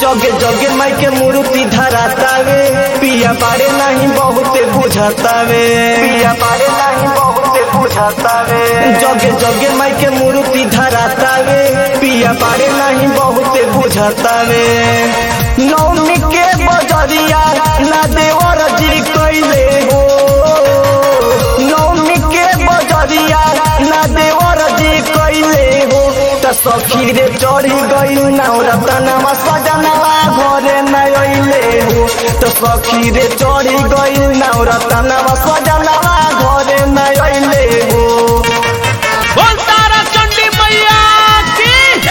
जगे जगे माई के मूर्ति धरातावे पिया बारे नहीं बहुते बुझातावे पिया बारे नहीं बहुते बुझातावे जगे जगे माई के मूर्ति धरातावे पिया बारे नहीं बहुते बुझातावे नौमी के बजरिया ना देवर जी कैले हो नौमी के बजरिया ना देवर जी कैले हो त सखी रे चढ़ी गई नवरतनवा सजनवा घरे न अइले हो त सखी रे चढ़ी गई नवरतनवा सजनवा घरे न अइले हो बोल तारा चंडी मैया की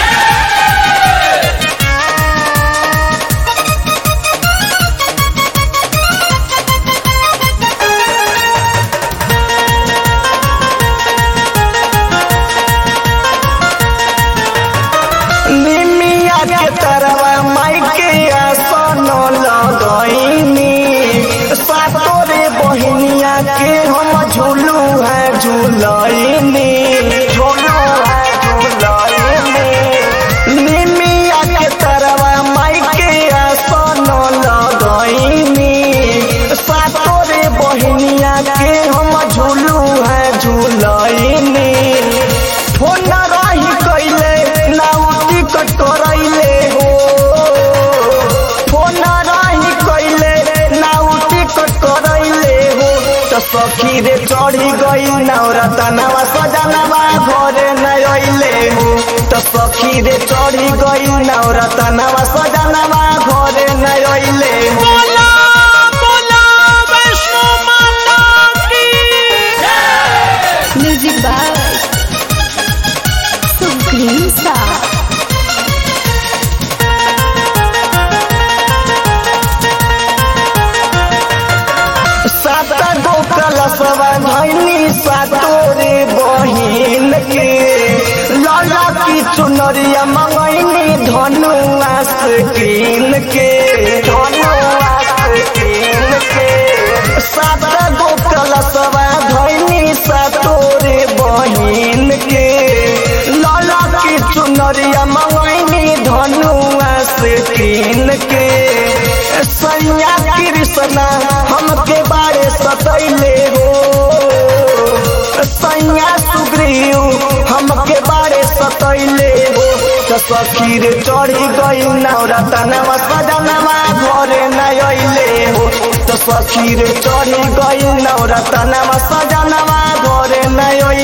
निमिया के तरवा माई के आसन लगईनी सातोरे बहिनिया के हम झूलू है झूलईनी झूलू है झूलईनी निमिया के तरवा माई के आसन लगईनी सातोरे बहिनिया के हम झूलू है झूलईनी फोन रही कैले नाउटी कट करैले हो फोन रही कैले नाउटी कट करैले हो त सखी रे चढ़ी गई नवरतनवा सजनवा घरे न अइले हो त सखी रे चढ़ी गई नवरतनवा सजनवा घरे न अइले हो बोला बोला वैष्णो माता की म्यूजिक बाय सुप्रीम स्टार सात गो कलशवा धैनी सातोरे बहिन के लाला की चुनरिया मंगैनी धनुआ कीन के धनुआ कीन के सात गो कलशवा धैनी सातोरे बहिन के लाला की चुनरिया मंगैनी धनुआ कीन के सैया कृष्णा हमके बारे सतैले हो सैया सुग्रीव हमके बारे सतैले हो त सखी रे चढ़ी गई नवरतनवा सजनवा घरे न अइले हो त सखी रे चढ़ी गई नवरतनवा सजनवा घरे न